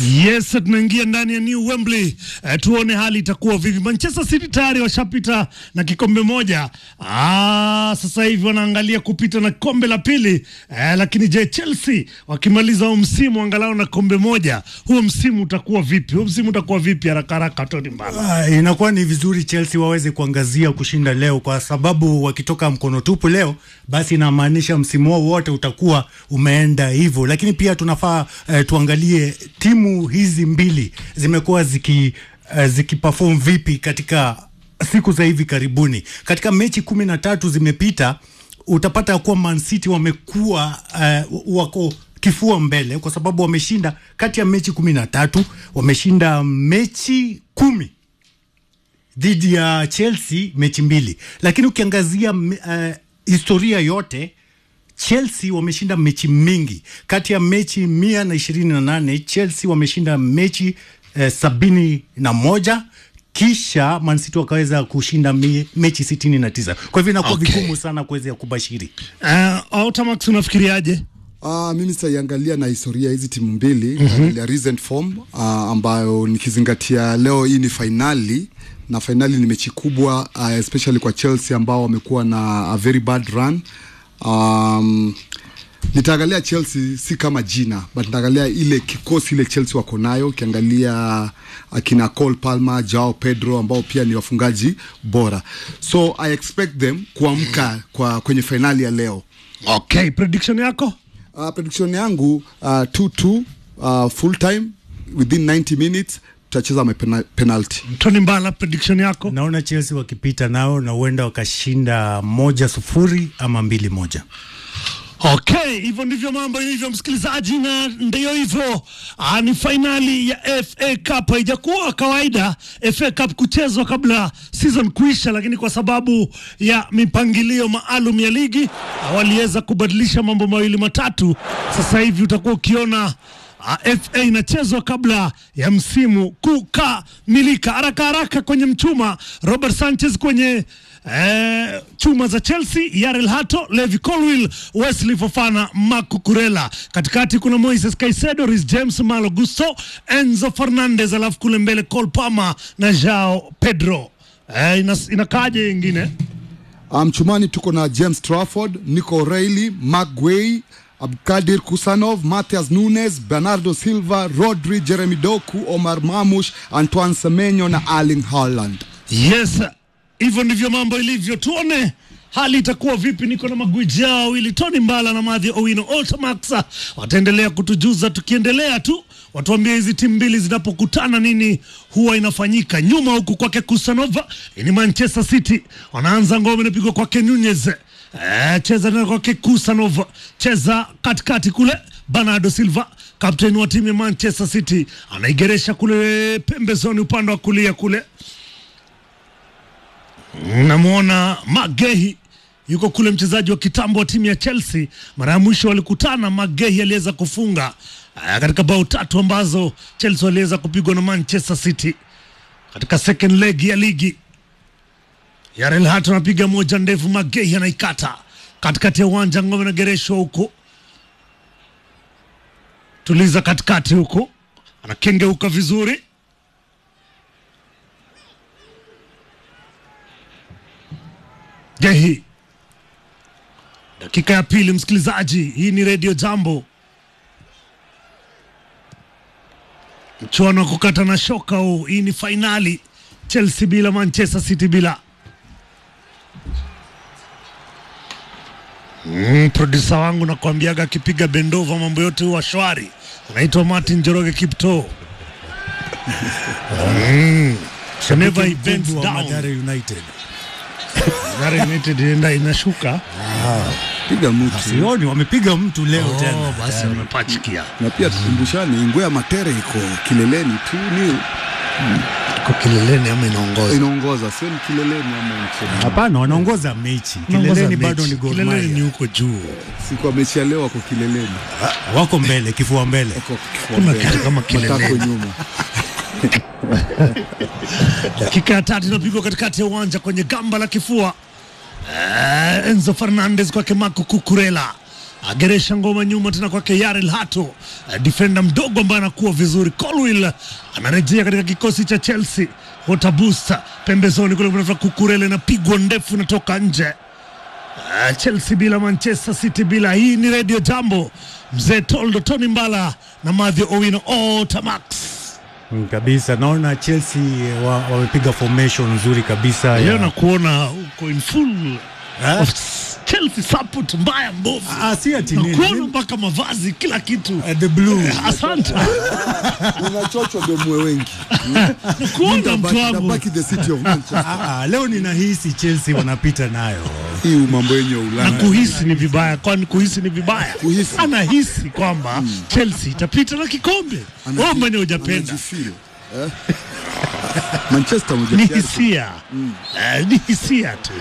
Yes, tunaingia ndani ya New Wembley. Eh, tuone hali itakuwa vipi. Manchester City tayari washapita na kikombe moja. Ah, sasa hivi wanaangalia kupita na kombe la pili. Eh, lakini je, Chelsea wakimaliza huo msimu angalau na kombe moja, huo msimu utakuwa vipi? Huo msimu utakuwa vipi haraka haraka Tony Mbala? Ah, inakuwa ni vizuri Chelsea waweze kuangazia kushinda leo, kwa sababu wakitoka mkono tupu leo, basi inamaanisha msimu wao wote utakuwa umeenda hivyo. Lakini pia tunafaa eh, tuangalie timu hizi mbili zimekuwa ziki eh, zikiperform vipi katika siku za hivi karibuni. Katika mechi kumi na tatu zimepita, utapata kuwa Man City wamekuwa eh, wako kifua mbele kwa sababu wameshinda kati ya mechi kumi na tatu wameshinda mechi kumi dhidi ya Chelsea mechi mbili, lakini ukiangazia uh, historia yote Chelsea wameshinda mechi mingi. Kati ya mechi mia na ishirini na nane Chelsea wameshinda mechi uh, sabini na moja kisha Man City wakaweza kushinda me, mechi sitini na tisa. Kwa hivyo inakuwa Okay. vigumu sana kuweza kubashiri. Uh, Automax unafikiriaje? Uh, mimi sitaiangalia na historia hizi timu mbili mm-hmm. ya recent form uh, ambayo nikizingatia leo hii ni fainali na fainali ni mechi kubwa uh, especially kwa Chelsea ambao wamekuwa na a very bad run um, nitaangalia Chelsea si kama jina but nitaangalia ile kikosi ile Chelsea wako nayo ukiangalia akina Cole Palmer, Joao Pedro ambao pia ni wafungaji bora so I expect them kuamka kwa kwenye fainali ya leo Okay, prediction yako? Uh, prediction yangu uh, 2-2 uh, full time within 90 minutes tutacheza ma pena- penalty. Tony Mbala, prediction yako? Naona Chelsea wakipita nao na huenda wakashinda moja sufuri ama mbili moja. Okay, hivyo ndivyo mambo ilivyo, msikilizaji, na ndio hivyo. Ah, ni fainali ya FA Cup. Haijakuwa kawaida FA Cup kuchezwa kabla season kuisha, lakini kwa sababu ya mipangilio maalum ya ligi ah, waliweza kubadilisha mambo mawili matatu. Sasa hivi utakuwa ukiona Ah, FA inachezwa kabla ya msimu kukamilika. Haraka haraka kwenye mchuma, Robert Sanchez kwenye eh, chuma za Chelsea, Yarel Hato, Levi Colwill, Wesley Fofana, Marco Kurela. Katikati kuna Moises Caicedo, Reece James, Malo Gusto, Enzo Fernandez, alafu kule mbele Cole Palmer na Joao Pedro. Eh, inas, inakaaje ingine? Mchumani tuko na James Trafford, Nico O'Reilly, Mark Guay, Abdulkadir Kusanov, Matthias Nunes, Bernardo Silva, Rodri, Jeremy Doku, Omar Mamush, Antoine Semenyo na Erling Haaland. Yes, hivyo ndivyo mambo ilivyo. Tuone hali itakuwa vipi. Niko na magwiji hao wawili, Tony Mbala na Madhi Owino. Ultimax wataendelea kutujuza, tukiendelea tu watuambie hizi timu mbili zinapokutana nini huwa inafanyika. Nyuma huku kwake Kusanova ni Manchester City, wanaanza ngome inapigwa kwake Nunez. Eh, cheza tena kwake Kusanova, cheza katikati kule Bernardo Silva kapteni wa timu ya Manchester City anaigeresha kule pembezoni upande wa kulia kule namwona Magehi yuko kule, mchezaji wa kitambo wa timu ya Chelsea. Mara ya mwisho walikutana, Magehi aliweza kufunga ah, katika bao tatu ambazo Chelsea waliweza kupigwa na Manchester City katika second leg ya ligi. Yarel Hato anapiga moja ndefu, Magehi anaikata katikati ya uwanja, ngome nagereshwa huko, tuliza katikati huko, anakengeuka vizuri Gehi. Dakika ya pili, msikilizaji, hii ni redio Jambo, mchuano wa kukata na shoka huu. Hii ni fainali, Chelsea bila Manchester City bila. Mm, produsa wangu nakwambiaga akipiga bendova mambo yote huwa shwari. Anaitwa Martin Njoroge Kipto. mm. Whenever he bends Mkubwa wa down, Mathare United. Mathare United inaenda inashuka. Piga mtu Sioni wamepiga mtu leo Oh, tena. basi wamepachikia na pia tukumbushane, Ngwe ya Matere iko kileleni tu, ni kwa kileleni ama inaongoza inaongoza, sio ni kileleni ama nchini. Hapana, wanaongoza mechi. Kileleni bado ni Gor kileleni ni Mahia. huko juu. Si kwa mechi ya leo wako kileleni, Wako mbele, kifua mbele. wako kifua Kuna mbele. kitu kama kileleni. matako nyuma. Dakika ya tatu inapigwa katikati ya uwanja kwenye gamba la kifua. Eh, Enzo Fernandez kwake Marco Cucurella ageresha ngoma nyuma tena kwake Yarel Hato, eh, defender mdogo ambaye anakuwa vizuri. Colwill anarejea katika kikosi cha Chelsea. Watabusta pembezoni kule, kuna Kukurele na pigwa ndefu inatoka nje. Uh, Chelsea bila Manchester City bila. Hii ni Radio Jambo, mzee Toldo Tony Mbala na Mathew Owino Otamax. Mm, kabisa naona Chelsea wa- wamepiga formation nzuri kabisa Leo ya- nakuona uko in full Ah? of Chelsea support mbaya mbovu, Ah, si ati nini. nakuona mpaka mavazi kila kitu. Eh, the blue Asante, unachochwa gemwe wengi nakuona mtu wangu. nabaki the city of Manchester. Ah, ah, leo ninahisi Chelsea wanapita nayo hii mambo yenye ya na Ulaya kuhisi ni vibaya, kwani kuhisi ni vibaya? Kuhisi. Anahisi kwamba Chelsea itapita na kikombe. Anaji- Wewe mwenye hujapenda, anajifeel, eh? Manchester moja ni tayari. hisia Eh, ni hisia tu.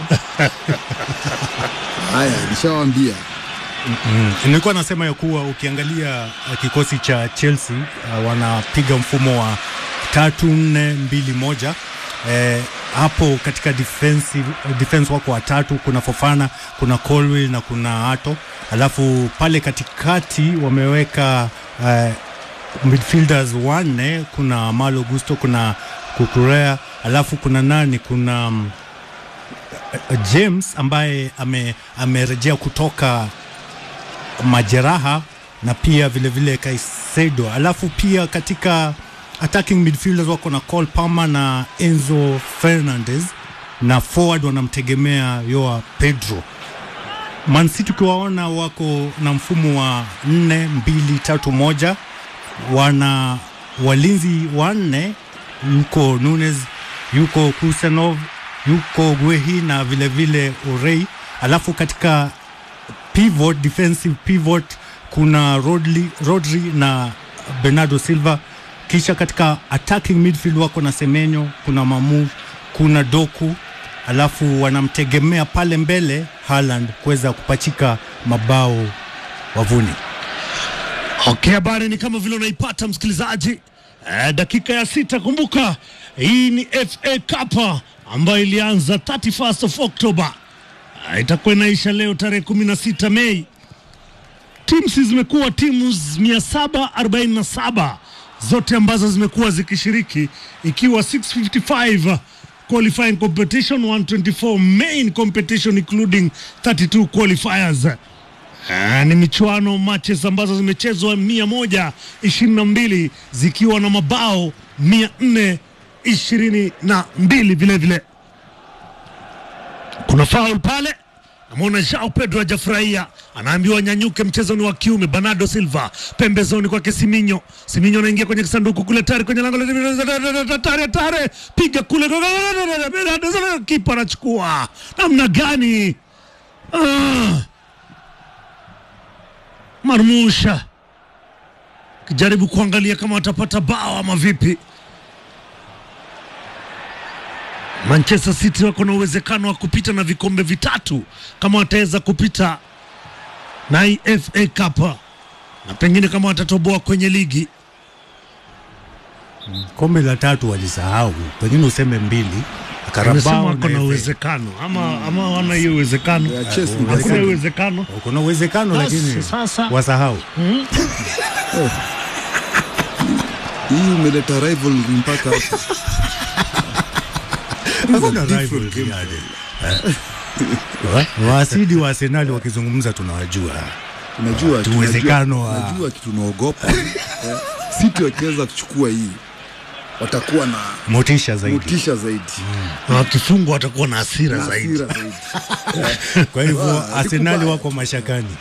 Haya, nishawambia nilikuwa nasema ya kuwa ukiangalia uh, kikosi cha Chelsea uh, wanapiga mfumo wa tatu nne mbili moja eh, hapo katika defensive, defense wako watatu, kuna Fofana, kuna Colwill na kuna Ato, alafu pale katikati wameweka uh, midfielders wanne, kuna Malo Gusto, kuna Kukurea, alafu kuna nani, kuna um, James ambaye ame, amerejea kutoka majeraha na pia vile vile Kaisedo. Alafu pia katika attacking midfielders wako na Cole Palmer na Enzo Fernandez na forward wanamtegemea Yoa Pedro. Man City ukiwaona wako na mfumo wa nne mbili tatu moja, wana walinzi wanne, yuko Nunes, yuko Kusanov, yuko Guehi na vile vile Orei. Alafu katika pivot, defensive pivot kuna Rodri, Rodri na Bernardo Silva. Kisha katika attacking midfield wako na Semenyo, kuna Mamu, kuna Doku, alafu wanamtegemea pale mbele Haaland kuweza kupachika mabao wavuni. Okay, habari ni kama vile unaipata msikilizaji. Eh, dakika ya sita. Kumbuka hii ni FA Cup ambayo ilianza 31st of October. Eh, itakuwa inaisha leo tarehe 16 Mei. Teams zimekuwa timu 747 zote ambazo zimekuwa zikishiriki ikiwa 655 qualifying competition 124 main competition including 32 qualifiers. Ah, ni michuano matches ambazo zimechezwa mia moja ishirini na mbili zikiwa na mabao mia nne ishirini na mbili vile vile. Kuna foul pale, namwona Jao Pedro hajafurahia, anaambiwa nyanyuke, mchezo ni wa kiume. Bernardo Silva pembezoni kwake Siminyo, Siminyo anaingia kwenye kisanduku kule, tayari kwenye lango la tare tare, piga kule, Bernardo Silva, kipa anachukua namna gani? ah. Marmusha kijaribu kuangalia kama watapata bao ama vipi. Manchester City wako na uwezekano wa kupita na vikombe vitatu kama wataweza kupita na hii FA Cup na pengine kama watatoboa kwenye ligi. Kombe la tatu walisahau, pengine useme mbili. Amesema Karabao wako na na FA. uwezekano ama ama wana hiyo uwezekano, Ya Chelsea Uh, hakuna ndio- uwezekano. kuna uwezekano Basi, lakini sasa. wasahau. hii umeleta rivalry mpaka hapo. Hakuna different rivalry game. yani. Eh, wa- Waasidi wa Arsenali wakizungumza tunawajua. Unajua tunajua- uwezekano wa- unajua kitu tunaogopa eh, City wakiweza kuchukua hii watakuwa na Motisha zaidi. motisha zaidi Na wakifungwa watakuwa na hasira na zaidi. hasira zaidi. Kwa hivyo Ah, Arsenali sikubaya. wako mashakani.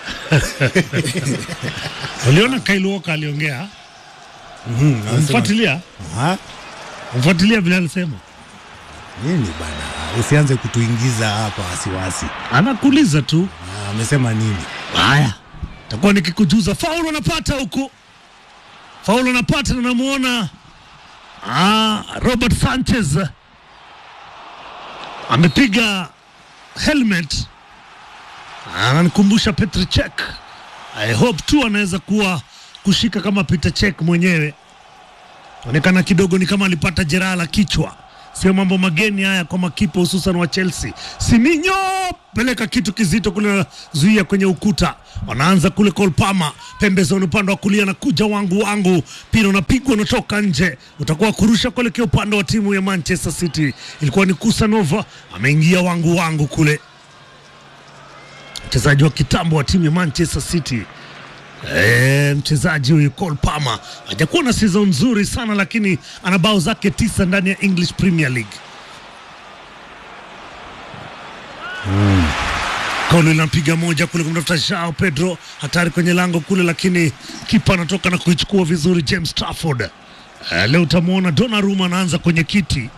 Uliona Kyle Walker aliongea, Mhm, anasema, mfuatilia "Ah, mfuatilia vile alisema, Nini bana, usianze kutuingiza hapa wasiwasi. anakuuliza tu. Ah, Amesema nini? Haya, takuwa nikikujuza. Faulu anapata huku, faulu anapata na namuona ah, Robert Sanchez amepiga helmet, ananikumbusha Petr Cech. I hope tu anaweza kuwa kushika kama Petr Cech mwenyewe. Onekana kidogo ni kama alipata jeraha la kichwa. sio mambo mageni haya kwa makipa hususan wa Chelsea. Siminyo peleka kitu kizito kule, zuia kwenye ukuta, wanaanza kule Kolpama pembezoni, upande wa kulia na kuja wangu wangu, mpira unapigwa unatoka nje, utakuwa kurusha kuelekea upande wa timu ya Manchester City. Ilikuwa ni Kusanova ameingia wangu wangu kule, mchezaji wa kitambo wa timu ya Manchester City. E, mchezaji huyu Cole Palmer hajakuwa na season nzuri sana, lakini ana bao zake tisa ndani ya English Premier League. Kauli linapiga moja kule kumtafuta Joao Pedro, hatari kwenye lango kule, lakini kipa anatoka na kuichukua vizuri James Trafford. E, leo utamwona Donnarumma anaanza kwenye kiti,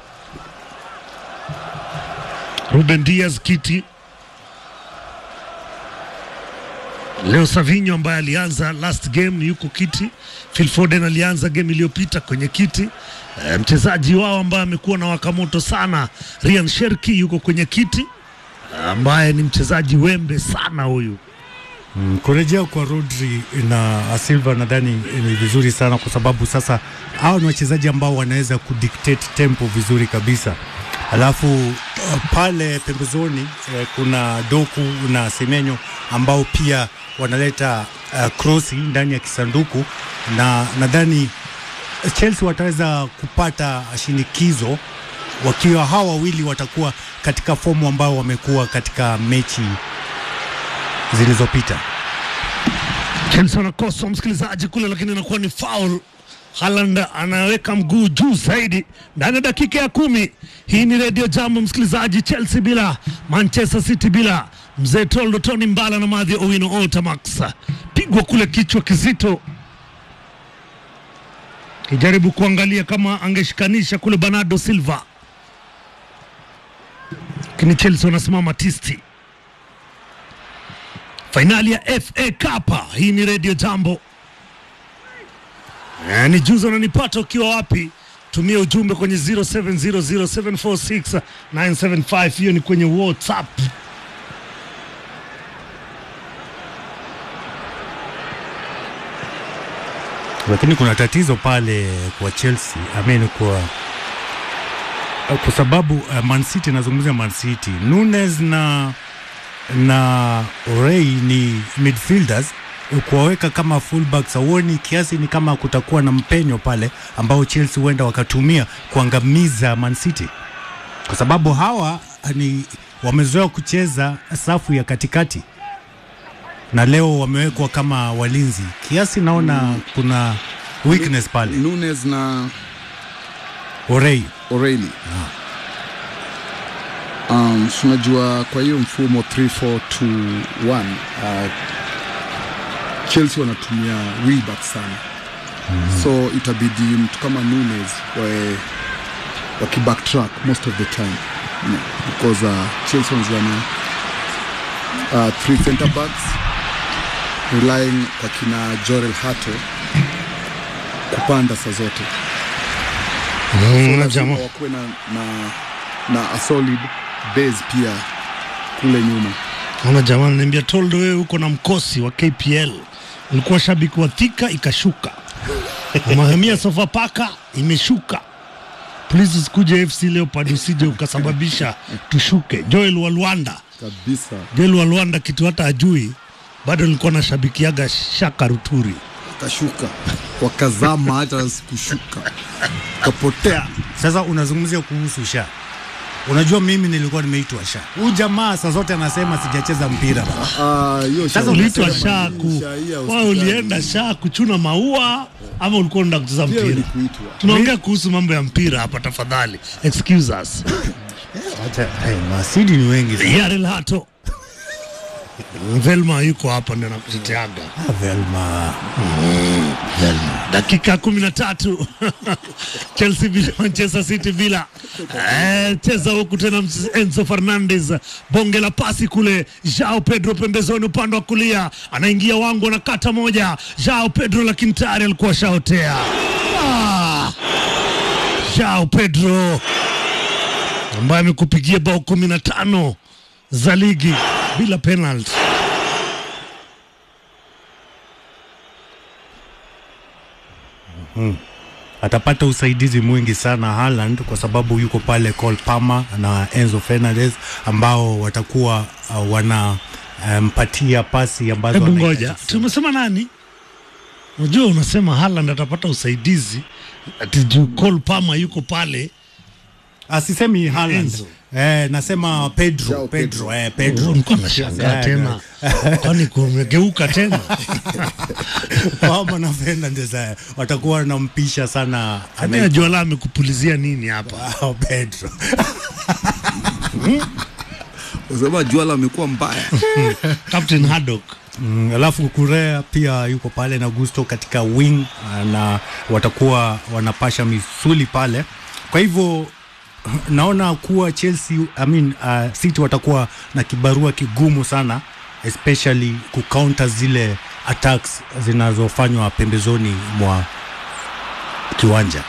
Ruben Diaz kiti Leo Savinho ambaye alianza last game yuko kiti. Phil Foden alianza game iliyopita kwenye kiti. E, mchezaji wao ambaye amekuwa na wakamoto sana Ryan Cherki yuko kwenye kiti, ambaye ni mchezaji wembe sana huyu. Mm, kurejea kwa Rodri na Silva nadhani ni vizuri sana kwa sababu sasa hao ni wachezaji ambao wanaweza kudictate tempo vizuri kabisa. Alafu uh, pale pembezoni uh, kuna Doku na Semenyo ambao pia wanaleta uh, krosi ndani ya kisanduku, na nadhani Chelsea wataweza kupata shinikizo wakiwa hawa wawili watakuwa katika fomu ambao wamekuwa katika mechi zilizopita. Chelsea wanakosa msikilizaji kule, lakini inakuwa ni foul. Haaland anaweka mguu juu zaidi ndani ya dakika ya kumi. Hii ni redio Jambo msikilizaji, Chelsea bila Manchester City bila mzee Toldo Tony Mbala na Madhi Owino Otamax, pigwa kule kichwa kizito, kijaribu kuangalia kama angeshikanisha kule Bernardo Silva, lakini Chelsea wanasimama tisti. Fainali ya FA Cup. Hii ni redio Jambo. Eh, ni juzi unanipata ukiwa wapi? Tumia ujumbe kwenye 0700746975 hiyo ni kwenye WhatsApp. lakini kuna tatizo pale kwa Chelsea I mean kwa kwa sababu uh, Man City nazungumzia Man City Nunes na na Orei ni midfielders kuwaweka kama fullbacks auoni kiasi ni kama kutakuwa na mpenyo pale ambao Chelsea huenda wakatumia kuangamiza Man City kwa sababu hawa ni wamezoea kucheza safu ya katikati na leo wamewekwa kama walinzi kiasi, naona kuna weakness pale. Nunes na Orei O'Reilly. Um, tunajua kwa hiyo mfumo 3-4-2-1 uh, Chelsea wanatumia wingback sana so itabidi mtu kama Nunes wae wakibacktrack most of the time you know, because uh, Chelsea wanaanza na uh, three center backs relying kwa kina Jorel Hato kupanda saa zote Mm, lazima jamaa. wakuwe na, na, na a solid base pia kule nyuma. Ona jamaa ananiambia Toldo, wewe uko na mkosi wa KPL, ulikuwa shabiki wa Thika ikashuka, Mahamia Sofapaka imeshuka. Please usikuje FC Leopard, usije ukasababisha tushuke. Joel Walwanda, Kabisa Joel Walwanda kitu hata ajui, bado nilikuwa nashabikiaga Shaka Ruturi. kashuka wakazama, hata sikushuka kapotea. Sasa unazungumzia kuhusu Sha, unajua mimi nilikuwa nimeitwa Sha. Huyu jamaa saa zote anasema sijacheza mpira bana. Ah, hiyo Sasa sha- Uliitwa unasema Sha nini? ku Sha hii ya wao, hospitali. ulienda Sha kuchuna maua ama ulikuwa unataka kucheza Pia mpira? ulikuitwa. Tunaongea kuhusu mambo ya mpira hapa, tafadhali excuse us. Acha, hey, masidi ni wengi sana. Yarel Hato Velma yuko hapa ndio nakuteteaga. Ah, Velma. Dakika kumi na tatu Chelsea bila Manchester City bila eh, cheza huku tena mch- Enzo Fernandez, bonge la pasi kule, Jao Pedro pembezoni upande wa kulia, anaingia wangu, anakata moja, Jao Pedro lakini tayari alikuwa shaotea. Ah, Jao Pedro ambaye amekupigia bao kumi na tano za ligi bila penalty. atapata usaidizi mwingi sana Haaland kwa sababu yuko pale Cole Palmer na Enzo Fernandez ambao watakuwa uh, wanampatia pasi ambazo Hebu anahitaji ngoja, kufunga. tumesema nani? Unajua, unasema Haaland atapata usaidizi ati juu Cole Palmer yuko pale. Asisemi Haaland. Enzo. Eh, nasema Pedro, Jao Pedro, Pedro. eh, Pedro. Nilikuwa nashangaa Yeah, tena, kwani kumegeuka tena? Palmer na Fernandez eh, watakuwa wanampisha sana Hadi najua la amekupulizia nini hapa. Oh, Pedro. Usema Juala amekuwa mbaya. Captain Haddock Mm, alafu Kurea pia yuko pale na Gusto katika wing ah, na watakuwa wanapasha misuli pale. Kwa hivyo naona kuwa Chelsea, I mean, uh, City watakuwa na kibarua kigumu sana especially kucounter zile attacks zinazofanywa pembezoni mwa kiwanja.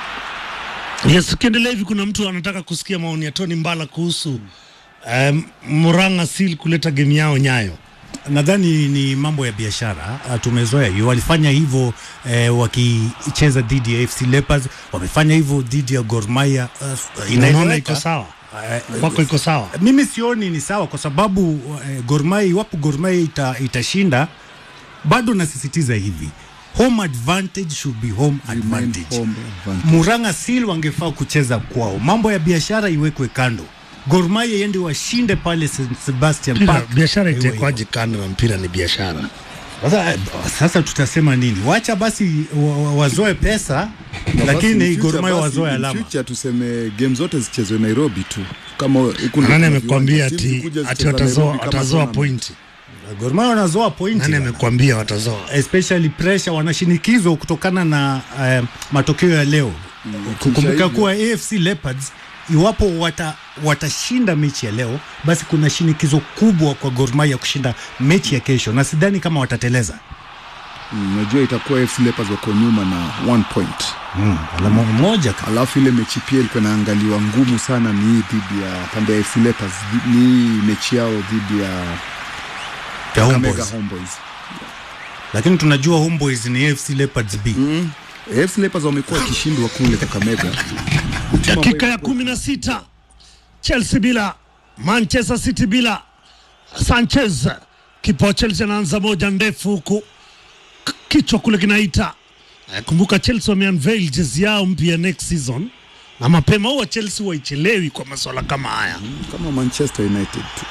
Yes, ukiendelea hivi, kuna mtu anataka kusikia maoni ya Tony Mbala kuhusu um, Murang'a Seal kuleta game yao Nyayo. Nadhani ni mambo ya biashara, ah, tumezoea hiyo. Walifanya hivyo eh, wakicheza dhidi ya FC Leopards, wamefanya hivyo dhidi ya Gor Mahia. Uh, Unaona inaeleweka. iko sawa Eh, kwako, iko sawa mimi sioni ni sawa kwa sababu eh, Gor Mahia iwapo Gor Mahia ita, itashinda bado nasisitiza hivi home advantage should be home advantage. home advantage. Murang'a Seal wangefaa kucheza kwao, mambo ya biashara iwekwe kando. Gor Mahia iende washinde pale St. Sebastian Mpira- Park. biashara Iwe hivyo. itekwaje kando na mpira ni biashara. Sasa, sasa tutasema nini? Wacha basi wa- wa- wazoe pesa, Na basi lakini in Gor future Mahia basi, wazoe in alama. future tuseme game zote zichezwe Nairobi tu. Kama kuna Nani kuna amekwambia viwanja, ati timu zikuja ati zicheza watazoa Nairobi kama watazoa tournament. pointi? Gor Mahia wanazoa pointi. Nani bana. amekwambia watazoa? especially pressure wanashinikizwa kutokana na eh, matokeo ya leo kukumbuka hivyo. kuwa AFC Leopards iwapo wata, watashinda mechi ya leo basi kuna shinikizo kubwa kwa Gor Mahia kushinda mechi ya kesho na sidhani kama watateleza Mm, Unajua itakuwa FC Leopards wako nyuma na one point. mm, alama moja ka- Alafu ile mechi pia ilikuwa inaangaliwa ngumu sana ni hii dhidi ya pande ya FC Leopards, ni hii mechi yao dhidi ya ya Kakamega Homeboys. Homeboys. lakini tunajua Homeboys ni AFC Leopards B Mm. AFC Leopards wamekuwa wakishindwa kule Kakamega. Dakika ya kumi na sita Chelsea bila Manchester City bila Sanchez. Kipa wa Chelsea anaanza moja ndefu huku K- kichwa kule kinaita. Eh, Kumbuka Chelsea wameunveil jezi yao mpya next season, na mapema huwa Chelsea waichelewi kwa masuala kama haya. kama Manchester United tu.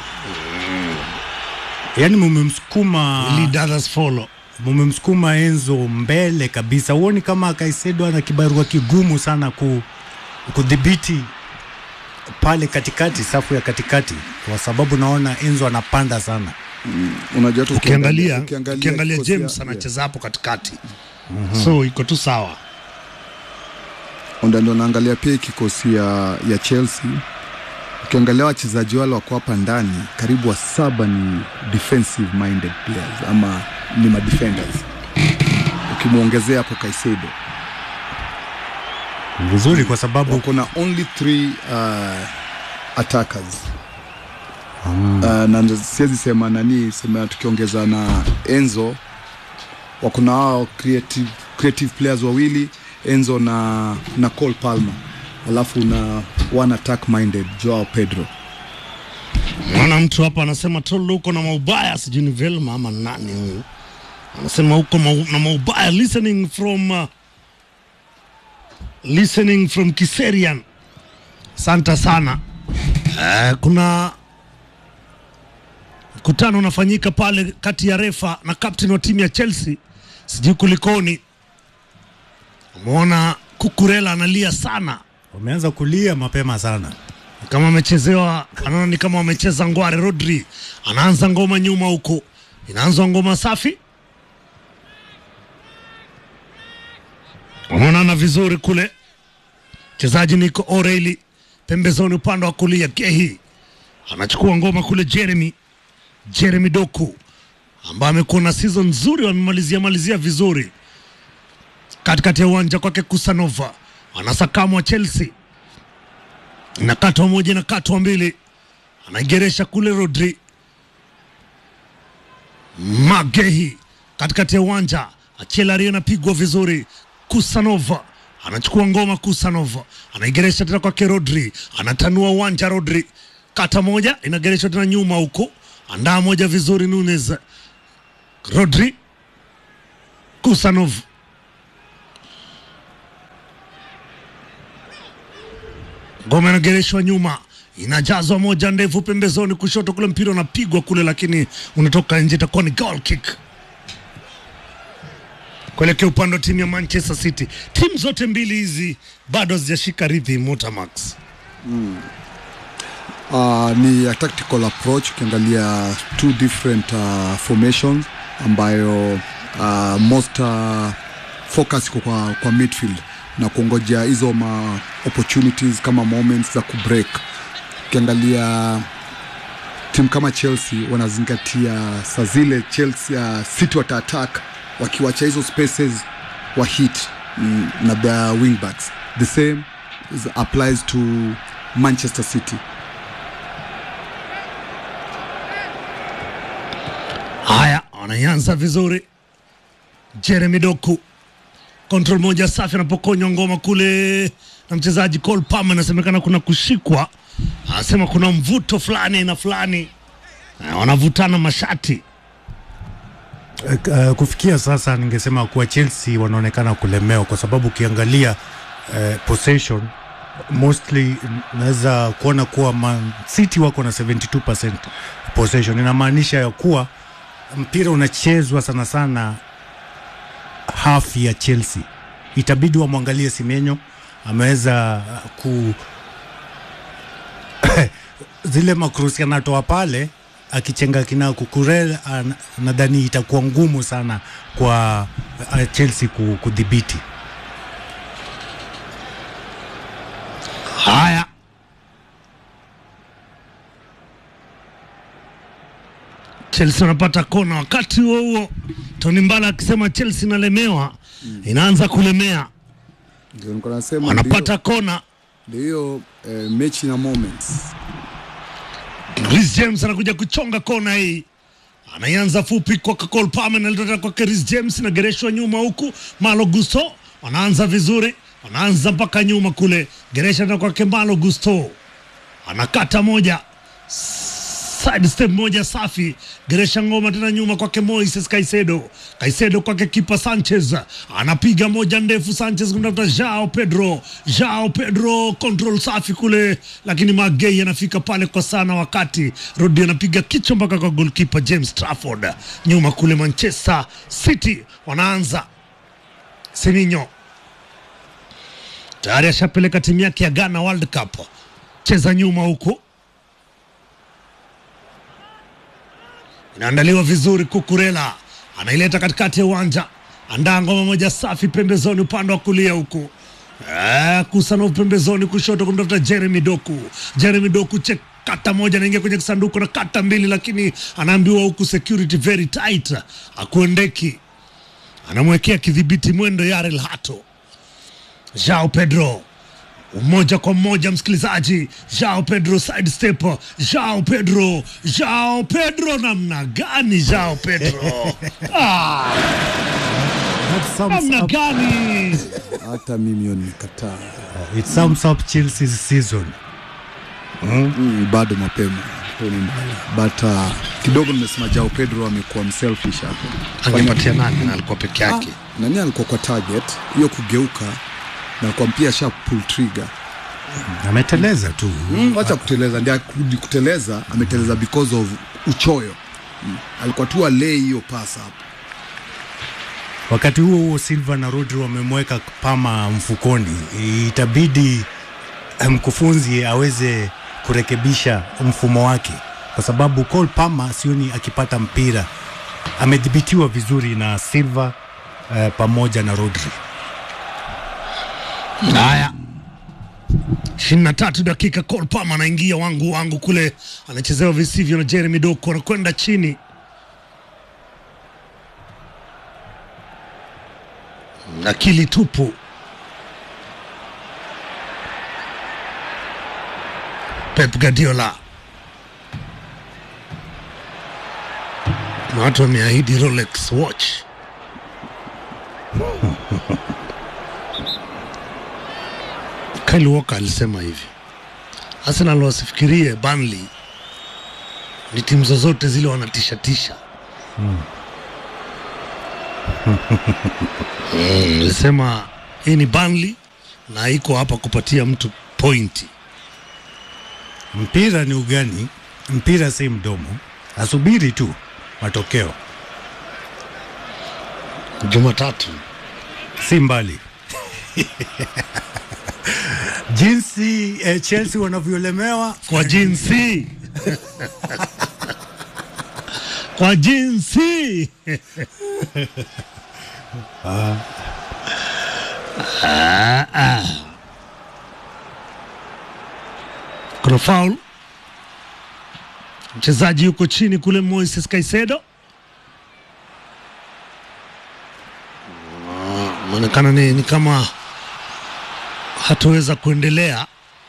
yani mumemsukuma Lead others follow. mumemsukuma Enzo mbele kabisa. Huoni kama Kaisedo ana kibarua kigumu sana ku, kudhibiti pale katikati, safu ya katikati, kwa sababu naona Enzo anapanda sana. Unajua tu Ukiangalia ukiangalia ukiangalia kikosi ya- James yeah. anacheza hapo katikati, so iko tu sawa. Onda ndo naangalia pia hii kikosi ya, ya Chelsea. Ukiangalia wachezaji wale wako hapa ndani, karibu wa saba ni defensive minded players ama ni madefenders, ukimwongezea hapo Kaisedo Vizuri, kwa sababu wako na only three uh, attackers uh, na ndo siwezi sema nani sema tukiongeza na Enzo wako na hao creative, creative players wawili Enzo na, na Cole Palmer alafu na one attack minded Joao Pedro Naona mtu hapa anasema Tolo uko na maubaya, sijui ni Velma ama nani huyu anasema uko mau, na maubaya. Listening from uh, listening from Kiserian. Asante sana. Uh, kuna mkutano unafanyika pale kati ya refa na captain wa timu ya Chelsea, sijui kulikoni. Umeona Kukurela analia sana wameanza kulia mapema sana. kama amechezewa, anaona ni kama wamecheza ngware. Rodri anaanza ngoma nyuma huko, inaanzwa ngoma safi, wanaonana vizuri kule. Mchezaji Nico O'Reilly pembezoni, upande wa kulia, Gehi anachukua ngoma kule. Jeremy Jeremy Doku ambaye amekuwa na season nzuri, wamemalizia malizia vizuri katikati ya uwanja kwake. Kusanova anasakamwa Chelsea na katwa moja na katwa mbili, anaigeresha kule. Rodri Magehi katikati ya uwanja, Achelari anapigwa vizuri. Kusanova anachukua ngoma Kusanov, anaigeresha tena kwake Rodri, anatanua uwanja Rodri, kata moja inagereshwa tena nyuma huko, andaa moja vizuri Nunes, Rodri, Kusanov ngoma inagereshwa nyuma, inajazwa moja ndefu pembezoni kushoto kule, mpira unapigwa kule, lakini unatoka nje, itakuwa ni goal kick kuelekea upande wa timu ya Manchester City. Timu zote mbili hizi bado hazijashika rhythm Motamax. Uh, ni a tactical approach ukiangalia two different uh, formations ambayo uh, most uh, focus iko kwa, kwa midfield na kuongojea hizo ma opportunities kama moments za kubreak. Ukiangalia timu kama Chelsea wanazingatia saa zile Chelsea uh, City wata attack wakiwacha hizo spaces wa hit mm, na their wingbacks. The same is applies to Manchester City. Haya, wanaianza vizuri. Jeremy Doku, control moja safi, anapokonywa ngoma kule na mchezaji Cole Palmer. Inasemekana kuna kushikwa, anasema kuna mvuto fulani aina fulani, Eh, wanavutana mashati. Uh, kufikia sasa ningesema kuwa Chelsea wanaonekana kulemewa kwa sababu ukiangalia uh, possession mostly naweza kuona kuwa Man City wako na 72% possession. Inamaanisha ya kuwa mpira unachezwa sana sana half ya Chelsea. Itabidi wamwangalie Semenyo ameweza uh, ku zile makrusi anatoa pale akichenga kina kukurel, an- nadhani itakuwa ngumu sana kwa uh, Chelsea ku- kudhibiti. Haya, Chelsea wanapata kona. Wakati huo huo, Tony Mbala akisema Chelsea inalemewa, inaanza kulemea, Ndio nilikuwa nasema wanapata kona. ndio hiyo eh, mechi na moments Reece James anakuja kuchonga kona hii, anaianza fupi kwa Cole Palmer, analeta kwa Reece James, inagereshwa nyuma huku Malo Gusto wanaanza vizuri, wanaanza mpaka nyuma kule, geresha tena kwake Malo Gusto, anakata moja side step moja safi, geresha ngoma tena nyuma kwake Moises Caicedo, Caicedo kwake kipa Sanchez, anapiga moja ndefu, Sanchez kumtafuta Jao Pedro, Jao Pedro, control safi kule, lakini Magei anafika pale kwa sana, wakati Rodi anapiga kichwa mpaka kwa goalkeeper James Trafford. Nyuma kule Manchester City wanaanza Seminyo tayari ashapeleka timu yake ya Ghana World Cup, cheza nyuma huku inaandaliwa vizuri. Kukurela anaileta katikati ya uwanja, andaa ngoma moja safi pembezoni, upande wa kulia huku Eh, Kusanov pembezoni kushoto kumtafuta Jeremy Doku. Jeremy Doku che kata moja anaingia kwenye kisanduku na kata mbili, lakini anaambiwa huku security very tight, akuendeki. Anamwekea kidhibiti mwendo Yarel Hato. Jao Pedro moja kwa moja msikilizaji, Jao Pedro side step, Jao Pedro, Jao Pedro, namna gani Jao Pedro ah, That sums namna up, gani hata mimi hiyo nimekataa. it sums up Chelsea's season. Mm, bado mapema Tony Mbala. but uh, kidogo nimesema Jao Pedro amekuwa mselfish hapo. angepatia nani na alikuwa peke Ah, yake nani alikuwa kwa target hiyo kugeuka na kwa mpia sha pull trigger Ameteleza tu. mm, wacha kuteleza ndio kurudi kuteleza ameteleza because of uchoyo mm. alikuwa tu alei hiyo pass hapo Wakati huo huo Silva na Rodri wamemweka Pama mfukoni, itabidi eh, mkufunzi aweze kurekebisha mfumo wake, kwa sababu Cole Palmer sioni akipata mpira. Amedhibitiwa vizuri na Silva eh, pamoja na Rodri. haya ishirini na tatu dakika Cole Palmer anaingia wangu wangu kule anachezewa visivyo na Jeremy Doku anakwenda chini akili tupu Pep Guardiola na watu wameahidi Rolex watch Kyle Walker alisema hivi, Arsenal wasifikirie Burnley ni timu zozote zile wanatishatisha Mm, alisema hii ni Burnley na iko hapa kupatia mtu pointi. Mpira ni ugani, mpira si mdomo, asubiri tu matokeo, Jumatatu si mbali jinsi eh, Chelsea wanavyolemewa kwa jinsi kwa jinsi Ah, ah. kuna faul mchezaji yuko chini kule Moises Caicedo maonekana ni, ni kama hataweza kuendelea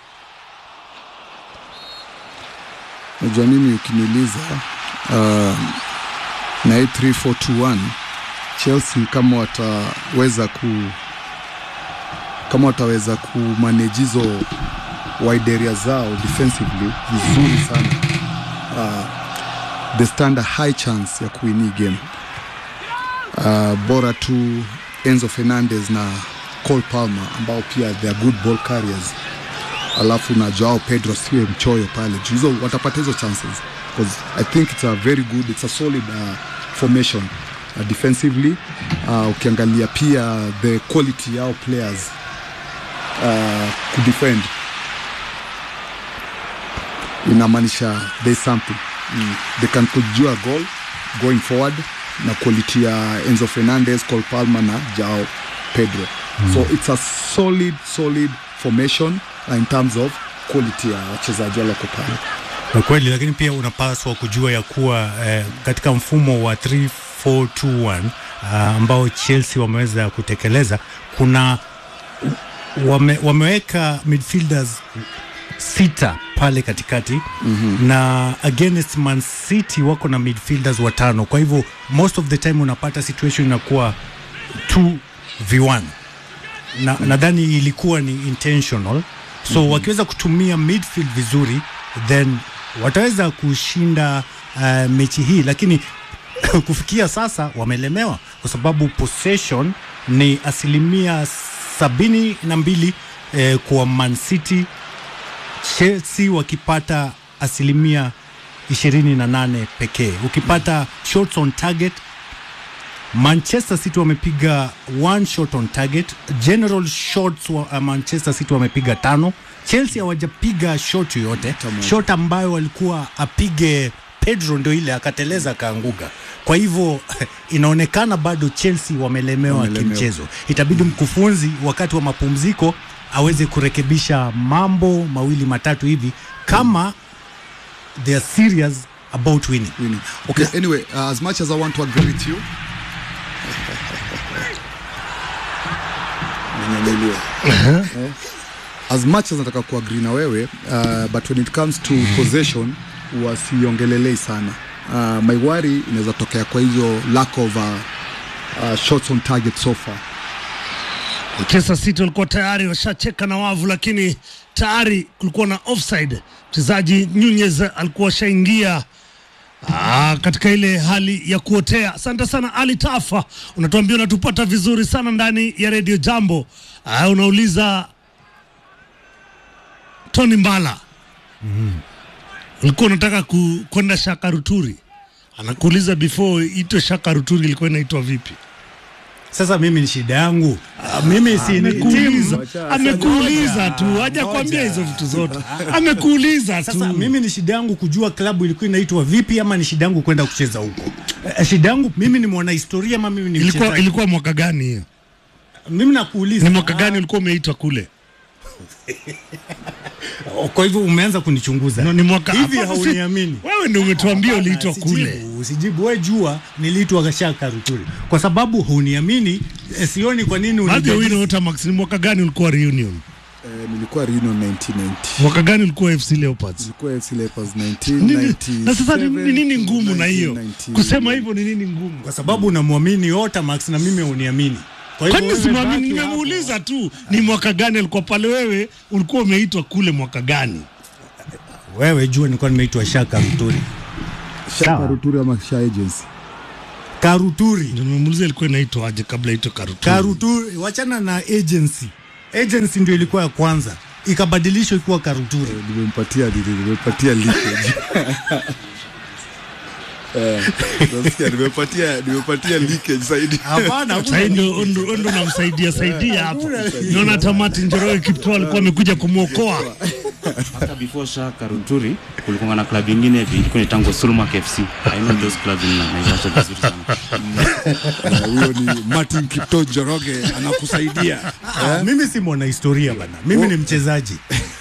Najua mimi ukiniuliza uh, na hii 3421 Chelsea kama wataweza ku kama wataweza kumanage hizo wide area zao defensively vizuri sana uh, they stand a high chance ya kuwin hii game uh, bora tu Enzo Fernandez na Cole Palmer ambao pia they are good ball carriers alafu na Joao Pedro siwe mchoyo pale juu hizo watapata hizo chances because I think it's a very good it's a solid uh, formation uh, defensively uh, ukiangalia pia the quality yao players uh, kudefend inamaanisha there's something mm. they can kujua goal going forward na quality ya Enzo Fernandez, Cole Palmer na Joao Pedro mm. so it's a solid solid formation uh, in terms of quality ya wachezaji waloko pale Kwa kweli, lakini pia unapaswa kujua ya kuwa eh, katika mfumo wa 3421 uh, ambao Chelsea wameweza kutekeleza kuna wame, wameweka midfielders sita pale katikati mm-hmm. na against Man City wako na midfielders watano. Kwa hivyo most of the time unapata situation inakuwa 2v1 na nadhani ilikuwa ni intentional so mm-hmm. wakiweza kutumia midfield vizuri then wataweza kushinda uh, mechi hii lakini kufikia sasa wamelemewa kwa sababu possession ni asilimia sabini na mbili eh, kwa Man City Chelsea wakipata asilimia ishirini na nane pekee ukipata shots on target Manchester City wamepiga one shot on target. General shots wa uh, Manchester City wamepiga tano. Chelsea hawajapiga shot yoyote. Shot ambayo walikuwa apige Pedro ndio ile akateleza akaanguka. Kwa hivyo inaonekana bado Chelsea wamelemewa Wamelemewa. kimchezo. Itabidi mkufunzi wakati wa mapumziko aweze kurekebisha mambo mawili matatu hivi kama they are serious about winning. winning. Okay, anyway, uh, as much as I want to agree with you, Ninyanyuliwe. Eh, as much as nataka kuagree na wewe uh, but when it comes to possession wasiongelelei sana uh, my worry inaweza tokea kwa hizo lack of uh, uh, shots on target so far Manchester City walikuwa tayari washacheka na wavu, lakini tayari kulikuwa na offside. Mchezaji Nunez alikuwa ashaingia ah, katika ile hali ya kuotea. Asante sana Ali Tafa, unatuambia unatupata vizuri sana ndani ya redio Jambo. Ah, unauliza Tony Mbala ulikuwa unataka ku- kwenda Shaka Ruturi, anakuuliza before itwe Shaka Ruturi ilikuwa inaitwa vipi? Sasa mimi ni shida yangu. Ah, mimi si ni Amekuuliza, timu. amekuuliza tu, Ngoja, hajakwambia ngoja. hizo vitu zote, amekuuliza Sasa tu. mimi ni shida yangu kujua klabu ilikuwa inaitwa vipi ama ni shida yangu kwenda kucheza huko. Eh, Shida yangu mimi ni mwanahistoria ama mimi ni Ilikuwa, mchezaji? ilikuwa mwaka gani hiyo? Mimi nakuuliza. Ni mwaka gani ulikuwa umeitwa kule? Ah, Kwa hivyo umeanza kunichunguza. No, ni mwaka Hivi hapana, si- hauniamini. Wewe ndio umetuambia Hapana, uliitwa usijibu, kule. Usijibu wewe, jua niliitwa Shaka Ruturi. Kwa sababu huniamini, eh, sioni kwa nini Baadhi ya unijadili- wino Otamax, ni mwaka gani ulikuwa reunion? uh, nilikuwa Reno 1990 Mwaka gani ulikuwa FC Leopards? nilikuwa FC Leopards Nini- 1997 Na sasa ni ni nini ngumu na hiyo 1990. kusema hivyo? Ni nini ngumu? kwa sababu unamwamini Otamax na mimi uniamini. Kwa hivyo Kwani wewe simwamini? baki Nimemuuliza tu ni mwaka gani alikuwa pale. Wewe ulikuwa umeitwa kule mwaka gani? hapo. Wewe jua nilikuwa nimeitwa Shaka Ruturi. Shaka Ruturi ama Sha Agency. Karuturi. Ndio nimemuuliza ilikuwa inaitwa aje kabla itwe Karuturi. Karuturi, wachana na agency. Agency ndio ilikuwa ya kwanza, ikabadilishwa ikuwa Karuturi. Nimempatia nini? Nimempatia leakage. Eh, nasikia nimepatia nimepatia leakage zaidi. Hapana, Sasa hakuna ndio ndo ndo namsaidia saidia hapo. Naona hata Martin Njoroge Kiptoo alikuwa amekuja kumwokoa. hata before Shaka Ruturi kulikuwa na club ingine hivi ilikuwa inaitangwa Sulmak FC. I know those clubs in Naivasha vizuri sana. Eh, Huyo ni Martin Kiptoo Njoroge anakusaidia. Ah, mimi si mwana historia bana, mimi ni mchezaji.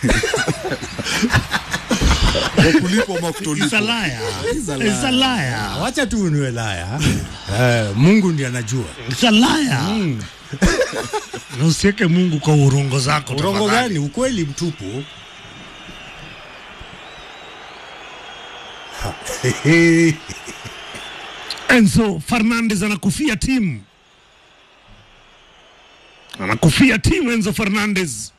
Kwa kulipo ama kutolipo. Isalaya. Isalaya. Isalaya. Wacha tu niwe laya. Eh, Mungu ndiye anajua. Isalaya. Na usiweke Mungu kwa urongo zako. Urongo tafadhali. gani? Ukweli mtupu. Ha, hehe. Enzo Fernandez anakufia timu, anakufia timu Enzo Fernandez.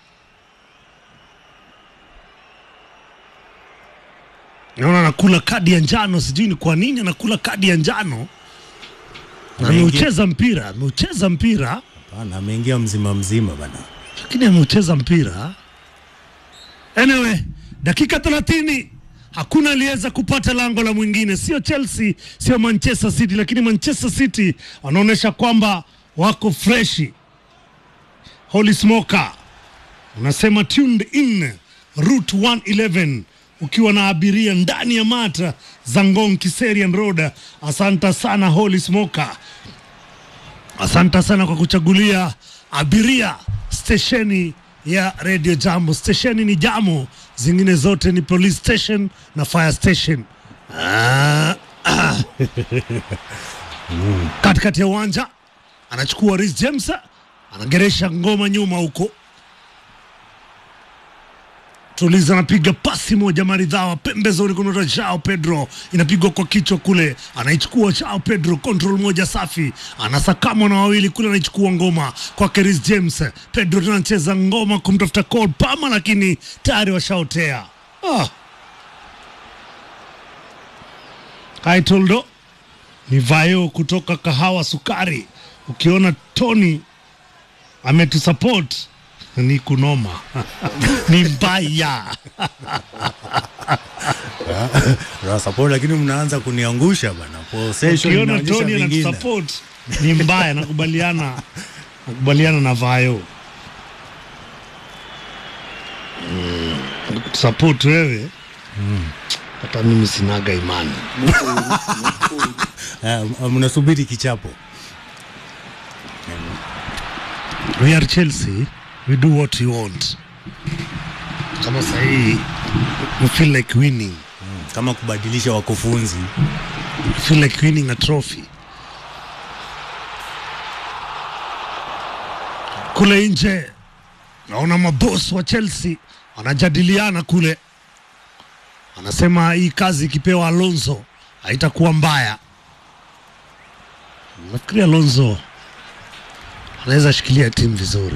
Naona anakula kadi ya njano, sijui ni kwa nini anakula kadi ya njano. Na Ameingia- ameucheza mpira, ameucheza mpira, Hapana, ameingia mzima mzima bana. lakini ameucheza mpira. Anyway, dakika 30 hakuna aliyeweza kupata lango la mwingine, sio Chelsea, sio Manchester City, lakini Manchester City wanaonyesha kwamba wako freshi. Holy Smoker unasema tuned in route 111 ukiwa na abiria ndani ya mata za Ngong Kiserian Road. Asante sana Holy Smoker. Asante sana kwa kuchagulia abiria stesheni ya Radio Jambo. Stesheni ni Jambo, zingine zote ni police station na fire station. Ah, ah. Katikati ya uwanja anachukua Reece James, anageresha ngoma nyuma huko Tuliza anapiga pasi moja maridhawa pembezoni, kuna Jao Pedro inapigwa kwa kichwa kule, anaichukua Jao Pedro, control moja safi, anasakamwa na wawili kule, anaichukua ngoma kwa Chris James. Pedro tena anacheza ngoma kumtafuta Cole Palmer, lakini tayari washaotea. Ah. Kaitoldo ni vayo kutoka kahawa sukari. Ukiona Tony ametusupport ni kunoma ni mbaya Support, lakini mnaanza kuniangusha bana. Possession ukiona inaonyesha Tony vingine. anatusupport ni mbaya nakubaliana nakubaliana na vayo mm. support wewe hata mimi sinaga imani Eh, mnasubiri kichapo. we are Chelsea we do what we want kama sahii we feel like winning Kama kubadilisha wakufunzi. we feel like winning a trophy kule nje naona mabos wa Chelsea wanajadiliana kule, anasema hii kazi ikipewa Alonso haitakuwa mbaya. Nafikiri Alonso anaweza shikilia timu vizuri.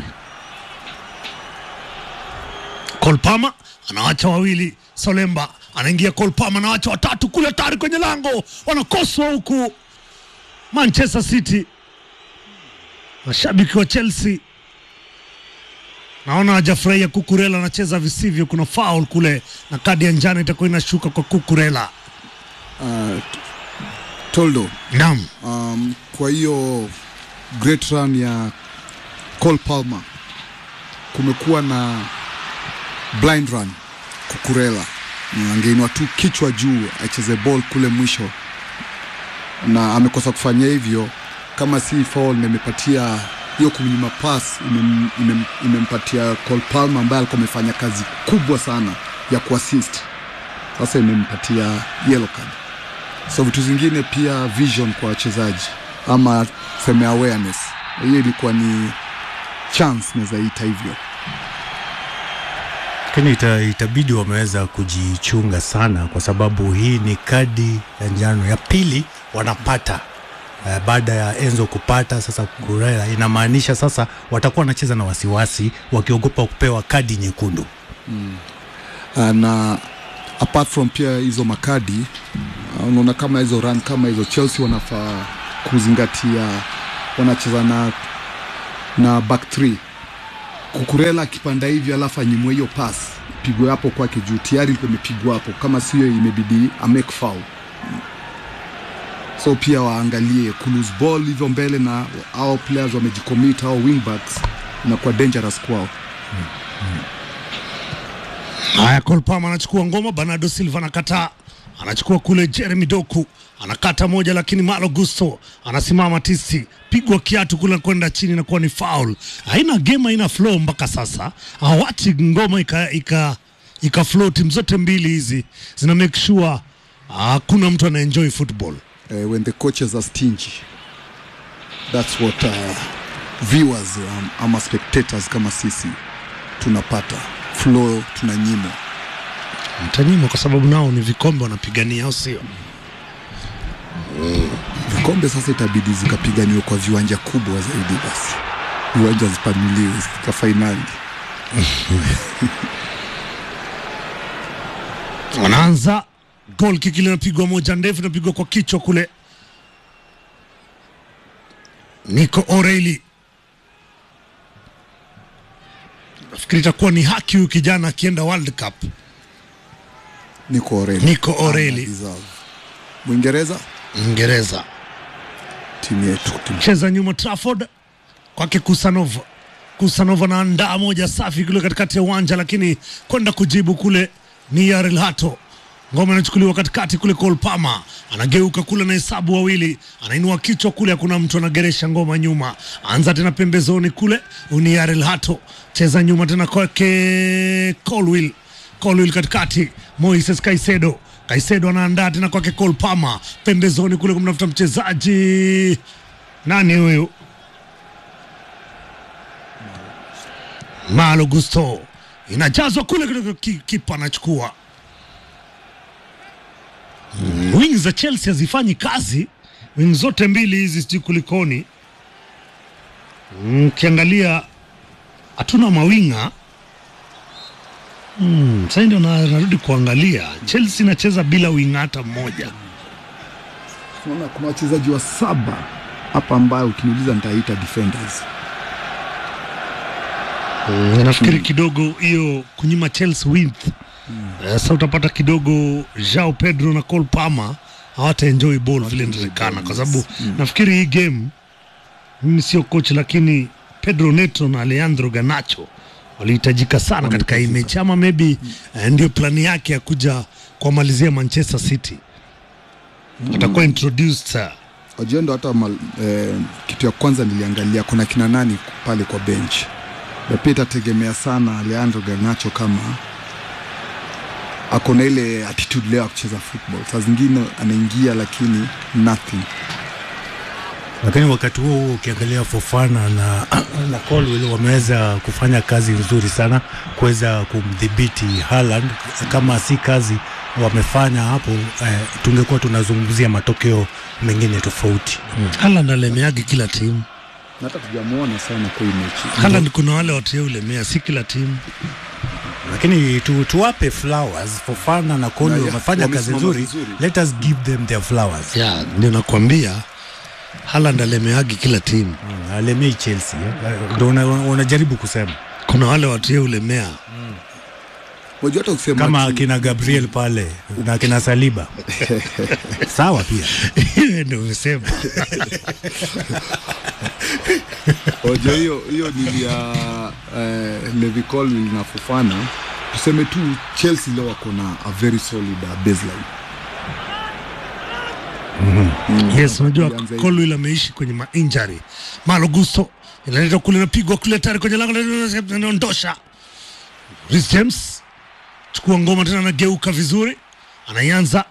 Cole Palmer anawacha wawili, Solemba anaingia, Cole Palmer anawacha watatu kule, tayari kwenye lango, wanakoswa huku Manchester City. Mashabiki wa Chelsea naona hajafurahia. Kukurela anacheza visivyo, kuna foul kule na kadi ya njano itakuwa inashuka kwa Kukurela. Uh, Toldo, Naam, um, kwa hiyo great run ya Cole Palmer kumekuwa na blind run Kukurela angeinua tu kichwa juu acheze ball kule mwisho, na amekosa kufanya hivyo. Kama si foul na imepatia hiyo kumnyima pass imem, imem, imempatia Cole Palmer ambaye alikuwa amefanya kazi kubwa sana ya kuassist, sasa imempatia yellow card. So vitu zingine pia vision kwa wachezaji ama seme awareness, hiyo ilikuwa ni chance naweza ita hivyo. lakini ita, itabidi wameweza kujichunga sana, kwa sababu hii ni kadi ya njano ya pili wanapata eh, baada ya Enzo kupata sasa Kurela, inamaanisha sasa watakuwa wanacheza na wasiwasi wakiogopa kupewa kadi nyekundu. Uh, na apart from pia hizo makadi uh, unaona kama hizo run kama hizo Chelsea wanafaa kuzingatia wanacheza na na back three Kukurela akipanda hivi alafu anyimwe hiyo pass pigwe hapo kwake juu tayari ilikuwa imepigwa hapo, kama sio imebidi a make foul. So pia waangalie ku lose ball hivyo mbele, na hao players wamejicommit, hao wingbacks inakuwa dangerous kwao. Haya, Cole Palmer anachukua ngoma, Bernardo Silva anakataa, anachukua kule Jeremy Doku anakata moja, lakini Malo Gusto anasimama tisi, pigwa kiatu kule kwenda chini, inakuwa ni foul. Haina game, haina flow mpaka sasa, hawachi ngoma ika, ika, ika flow. Timu zote mbili hizi zina make sure hakuna mtu ana enjoy football. uh, when the coaches are stingy that's what uh, viewers um, ama spectators kama sisi tunapata flow tunanyimwa Mtanyimwa kwa sababu nao ni vikombe wanapigania, au sio? vikombe sasa itabidi zikapiganiwe kwa viwanja kubwa zaidi basi viwanja zipanuliwe zika fainali wanaanza gol kiki linapigwa moja ndefu inapigwa kwa kichwa kule Nico O'Reilly nafikiri itakuwa ni haki huyu kijana akienda World Cup Nico O'Reilly Nico O'Reilly. Ana deserve. Mwingereza Uingereza timu yetu timu cheza nyuma Trafford kwake Kusanova. Kusanova anaandaa moja safi kule katikati ya uwanja, lakini kwenda kujibu kule ni Yarel Hato. Ngoma inachukuliwa katikati kule, Cole Palmer anageuka kule na hesabu wawili, anainua kichwa kule, hakuna mtu anageresha ngoma nyuma, anza tena pembezoni kule, ni Yarel Hato, cheza nyuma tena kwake Colwill Colwill katikati, Moises Caicedo. Caicedo anaandaa tena kwake Cole Palmer pembezoni kule kumtafuta mchezaji nani huyu? Malo Gusto inajazwa kule kidogo, ki- kipa anachukua. Mm, Wing za Chelsea hazifanyi kazi, wing zote mbili hizi, sijui kulikoni. Mm, Ukiangalia hatuna mawinga mm, sasa ndio na- narudi kuangalia Chelsea inacheza bila winga hata mmoja. Unaona kuna wachezaji wa saba hapa ambayo ukiniuliza nitaita defenders Mm, nafikiri kidogo hiyo kunyima Chelsea width Eh, sasa utapata kidogo Joao Pedro na Cole Palmer hawata enjoy ball vile inatakikana, kwa sababu nafikiri hii game, mimi sio coach, lakini Pedro Neto na Alejandro Garnacho walihitajika sana katika hii mechi, ama maybe eh, ndio plani yake ya kuja kuwamalizia Manchester City, atakuwa introduced eh, wajua ndo hata mal, eh, kitu ya kwanza niliangalia kuna kina nani pale kwa bench na pia itategemea sana Leandro Garnacho kama ako na ile attitude leo ya kucheza football. Saa zingine anaingia lakini nothing. lakini wakati huo huo ukiangalia Fofana na, na Colwill wameweza kufanya kazi nzuri sana kuweza kumdhibiti Haaland. Kama si kazi wamefanya hapo eh, tungekuwa tunazungumzia matokeo mengine tofauti. Haaland alemeagi kila timu. Na hata tujamuona sana kwa hii mechi. Haaland kuna wale watu ulemea, si kila timu. Lakini tu, tuwape flowers Fofana na Colwill Na, ya, wamefanya kazi wamesimama nzuri. vizuri. Let us give them their flowers. ya ndio nakwambia Haaland alemeagi kila timu. Mm, alemei Chelsea eh, ndio una- unajaribu kusema Kuna wale watu yeye ulemea Unajua hata ukisema kama ati- akina Gabriel pale na akina Saliba sawa pia Hiyo ndio umesema. Unajua hiyo hiyo ni ya eh, Levi Colwill na Fofana. Tuseme tu Chelsea leo wako na a very solid uh, baseline. Yes, unajua Ilianza hivi. Colwill ameishi kwenye ma injury. Malo Gusto inaletwa kule napigwa kule tayari kwenye lango inaondosha. Reece James chukua ngoma tena anageuka vizuri. Anaianza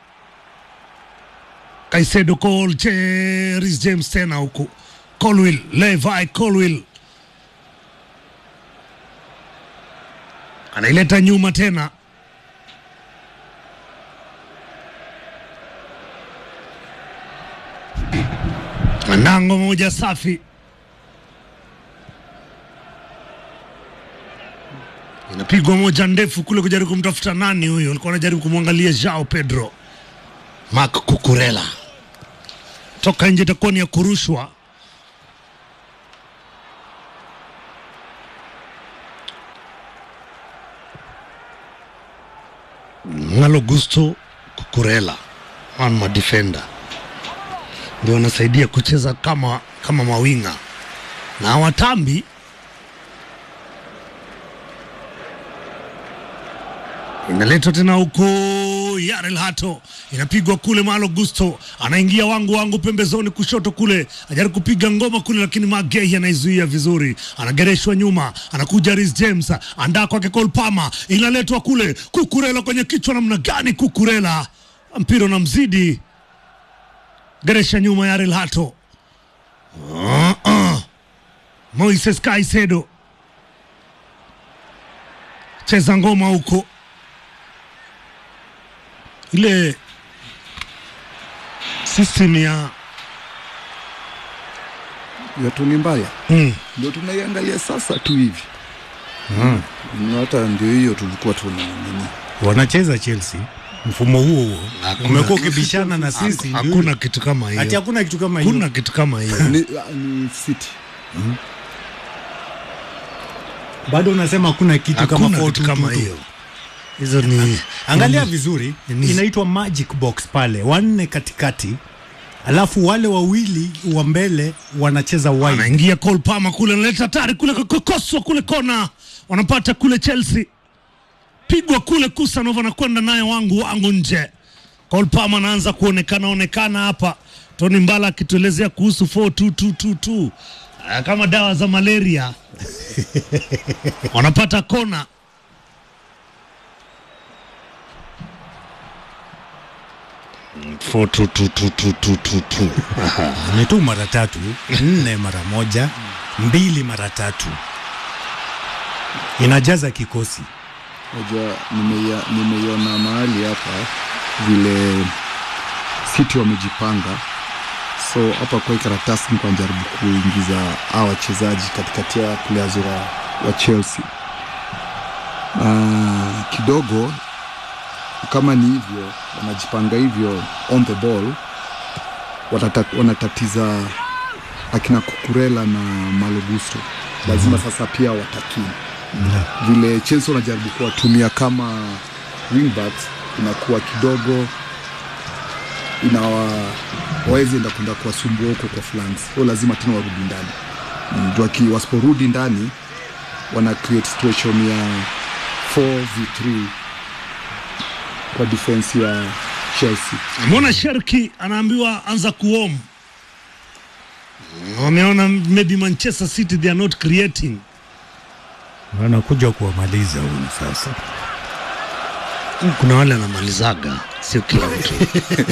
Caicedo Cole Je- Reece James tena huku. Colwill, Levi Colwill. Anaileta nyuma tena. Lango moja safi, inapigwa moja ndefu kule kujaribu kumtafuta nani huyo, alikuwa anajaribu kumwangalia Jao Pedro. Mark Kukurela toka nje, itakuwa ni ya kurushwa. Ngalo Gusto Kukurela one madefender ndio wanasaidia kucheza kama kama mawinga na watambi inaletwa tena huko Yarel Hato inapigwa kule, Malo Gusto anaingia wangu wangu pembezoni kushoto kule, ajaribu kupiga ngoma kule, lakini Magei anaizuia vizuri, anagereshwa nyuma, anakuja Reece James, andaa kwake Cole Palmer, inaletwa kule, Kukurela kwenye kichwa, namna gani Kukurela, mpira unamzidi geresha nyuma ya Relhato. Uh, uh. Moises Caicedo cheza ngoma huko, ile system ya yetu ni mbaya, mm. ndio tunaiangalia sasa tu hivi Na hata ndio hiyo tulikuwa tuna nini wanacheza Chelsea mfumo huo huo Hakuna. umekuwa ukibishana na sisi, ndio hakuna hiyo. kitu kama ati hiyo, hakuna kitu kama hakuna hiyo. kitu kama hiyo. ni, ni City Bado unasema hakuna kitu kama Hakuna kitu 4-2-2-2. kama hiyo. Hizo ni Angalia ni- vizuri, ni- inaitwa magic box pale, wanne katikati, alafu wale wawili wa mbele wanacheza wide. anaingia Cole Palmer kule, analeta hatari kule, kokoswa kule kona, wanapata kule Chelsea, pigwa kule, Kusanov anakwenda naye wangu wangu nje. Cole Palmer anaanza kuonekana onekana hapa, Tony Mbala akituelezea kuhusu 4222 Ah, kama dawa za malaria wanapata kona Mm, 422222. ni tu mara tatu, nne mara moja, mbili mara tatu, inajaza kikosi. Unajua, nimeia- nimeiona mahali hapa vile City wamejipanga, so hapa kwa hii karatasi niko najaribu kuingiza hawa wachezaji katikati ya players wa, wa Chelsea uh, kidogo kama ni hivyo wanajipanga hivyo on the ball watata, wanatatiza akina Kukurela na Malogusto lazima sasa pia watakini vile Chelsea wanajaribu kuwatumia kama wingbacks inakuwa kidogo inawa wawezi enda kwenda kuwasumbua huko kwa flanks, so lazima tena warudi ndani. Mm, juu waki- wasiporudi ndani wana create situation ya 4v3 kwa defense ya Chelsea. Mbona Sherki anaambiwa anza kuom? Wameona maybe Manchester City they are not creating. Wanakuja kuwamaliza huyu sasa. Kuna wale anamalizaga, sio kila mtu.